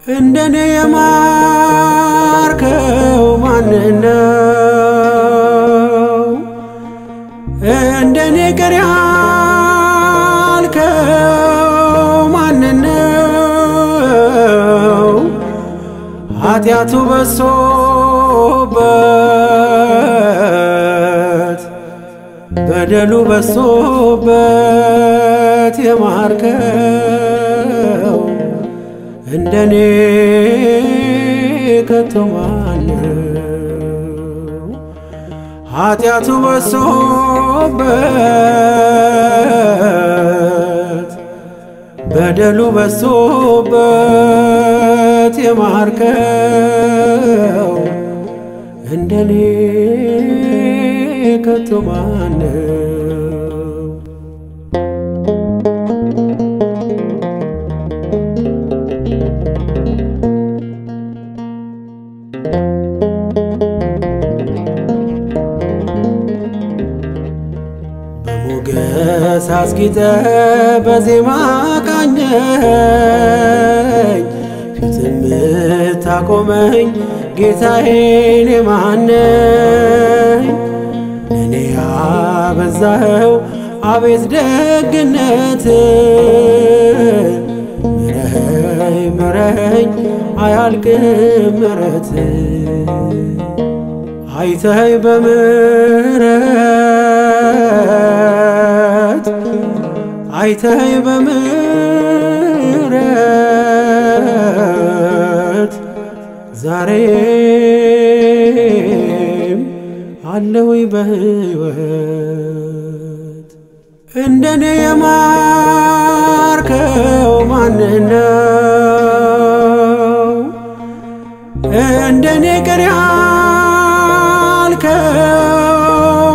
እንደኔ የማርከው ማንነው? እንደኔ ቅር ያልከው ማንነው? ኃጢአቱ በሶበት በደሉ በሶበት የማርከው እንደኔ ከቶ ማነው? ኃጢአቱ በሶበት በደሉ በሶበት የማርከው እንደኔ ከቶ ማነው? በሞገስ አስጊጠ በዜማ ቃኘኝ ፊት የምታቆመኝ ጌታዬን የማነኝ እኔ ያበዛኸው አቤት ደግነት ምረኸኝ ምረኸኝ አያልቅም ምረት አይተኸኝ በምሕረት አይተኸኝ በምሕረት ዛሬም አለሁኝ በሕይወት እንደኔ የማርከው ማንነው? እንደኔ ቅር ያልከው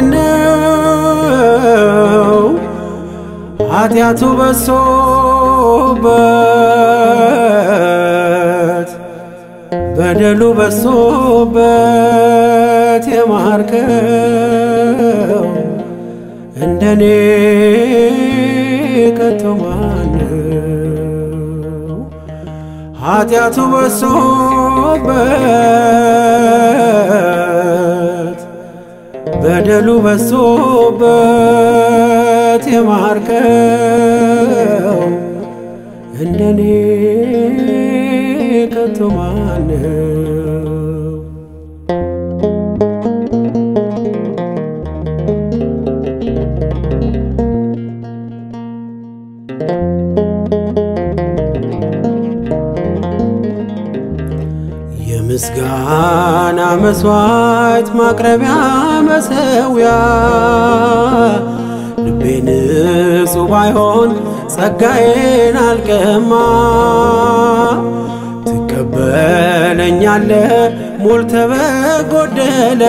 ማንነው? ኃጢአቱ በሶበት በደሉ በሶበት የማርከው እንደኔ ከቶ ማነው? ኃጢአቱ በሶበት በደሉ በሶበት የማርከው እንደኔ ከቶ ማነው? የምስጋና መስዋዕት ማቅረቢያ መሰዊያ ልቤ ንጹሕ ባይሆን ጸጋዬን አልቀማ ትቀበለኛለ ሞልተ በጎደለ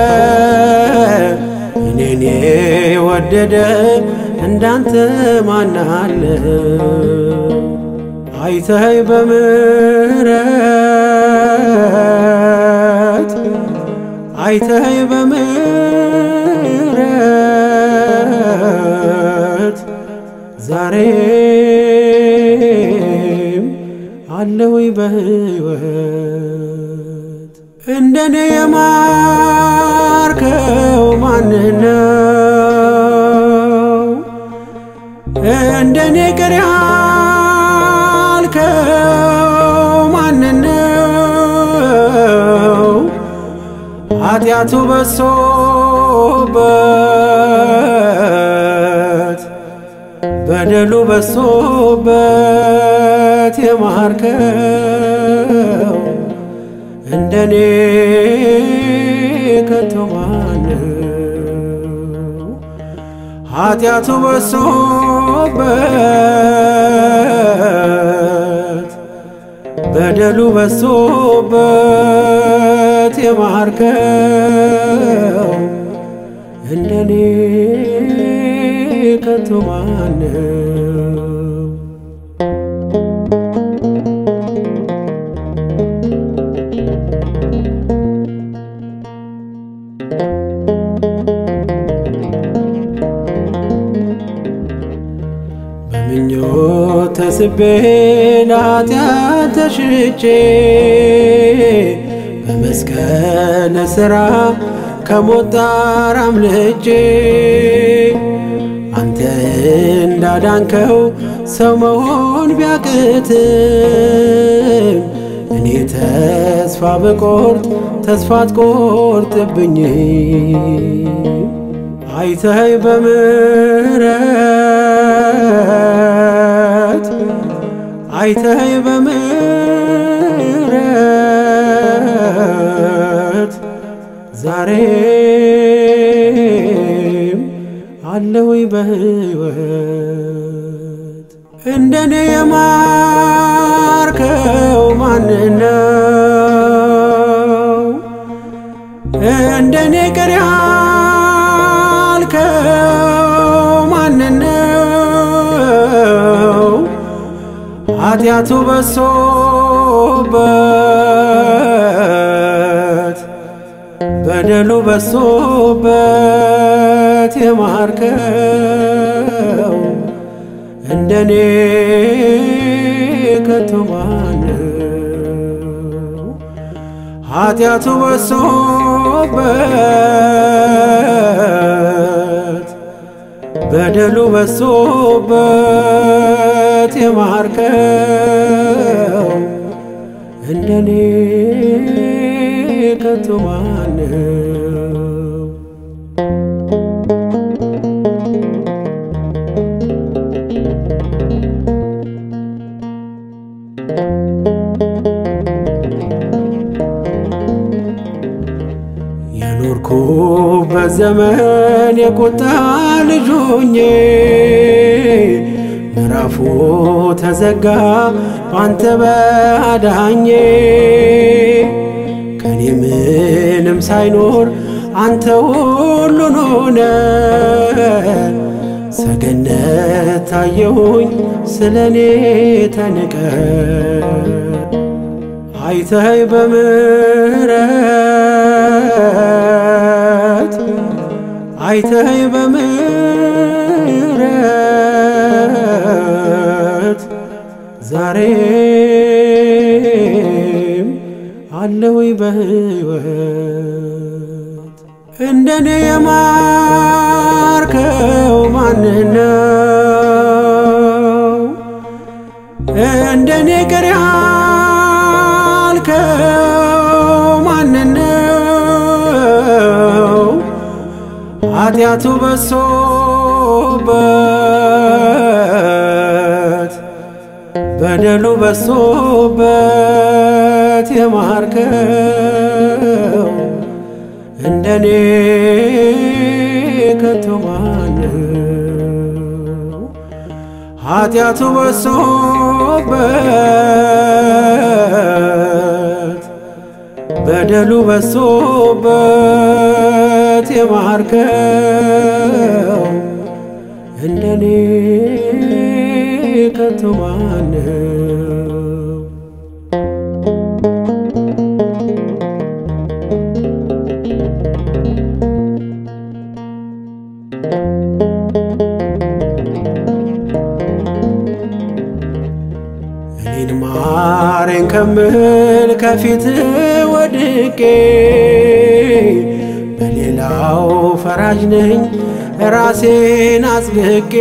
እኔን የወደደ እንዳንተ ማናለ አይተኸኝ በምሕረት አይተኸኝ በምሕረት ዛሬም አለሁኝ በሕይወት እንደኔ የማርከው ማንነው? እንደኔ ቅር ያልከው ማንነው? ኃጢአቱ በሶበት በደሉ በሶበት የማርከው እንደኔ ከቶ ማነው? ኃጢአቱ በሶበት በደሉ በሶበት የማርከው እንደኔ ከቶ ማነው? በምኞት ተስቤ ለኃጢአት ተሽጬ በመስቀል ሥራ ከሞት ጣር አምልጬ አንተ እንዳዳንከው ሰው መሆን ቢያቅትም እኔ ተስፋ ብቆርጥ ተስፋ አትቆርጥብኝ አይተኸኝ በምሕረት አይተኸኝ በምሕረት ዛሬም አለሁኝ በሕይወት እንደኔ የማርከው ማንነው? እንደኔ ቅር ያልከው ማንነው? ኃጢአቱ በሶበት በደሉ በሶበት የማርከው እንደኔ ከቶ ማነው? ኃጢአቱ በሶበት በደሉ በሶበት የማርከው እንደኔ ከቶ ማነው? የኖርኩበት ዘመን የቁጣ ልጅ ሆኜ ምዕራፉ ተዘጋ ባንተ በአዳኜ ከኔ ምንም ሳይኖር አንተ ሁሉን ሆነ ሰገነት ታየሁኝ ስለ እኔ ተንቀ አይተኸኝ በምሕረት አይተኸኝ በምሕረት ዛሬም አለሁኝ በሕይወት እንደኔ የማርከው ማንነው? እንደኔ ቅር ያልከው ማንነው? ኃጢአቱ በሶበት በደሉ በሶበት የማርከው እንደኔ ከቶ ማነው? ኃጢአቱ በሶበት በደሉ በሶበት የማርከው እንደኔ ከቶ ማነው? እኔን ማረኝ ከምል ከፊት ወድቄ በሌላው ፈራጅ ነኝ ራሴን አጽድቄ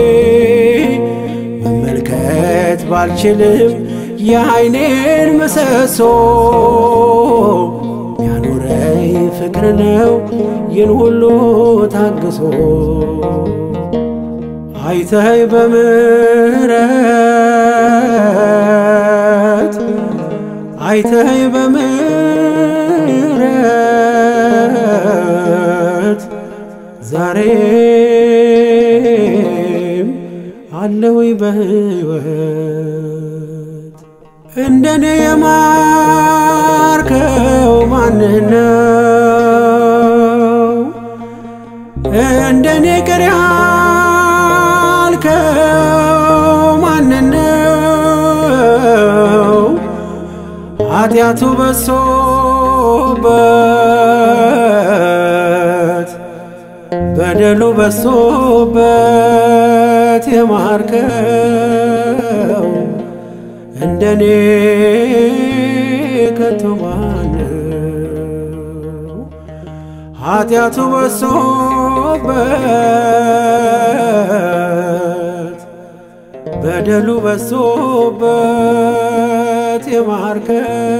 መመልከት ባልችልም የዓይኔን ምሰሶ ያኖረኝ ፍቅር ነው ይህን ሁሉ ታግሶ አይተኸኝ በምሕረት አይተኸኝ በምሕረት ዛሬም አለሁኝ በሕይወት እንደኔ የማርከው ማንነው? እንደኔ ቅር ያልከው ማንነው? ኃጢአቱ በሶበት በደሉ በሶበት የማርከው እንደኔ ከቶ ማነው ኃጢአቱ በሶበት በደሉ በሶበት የማርከኝ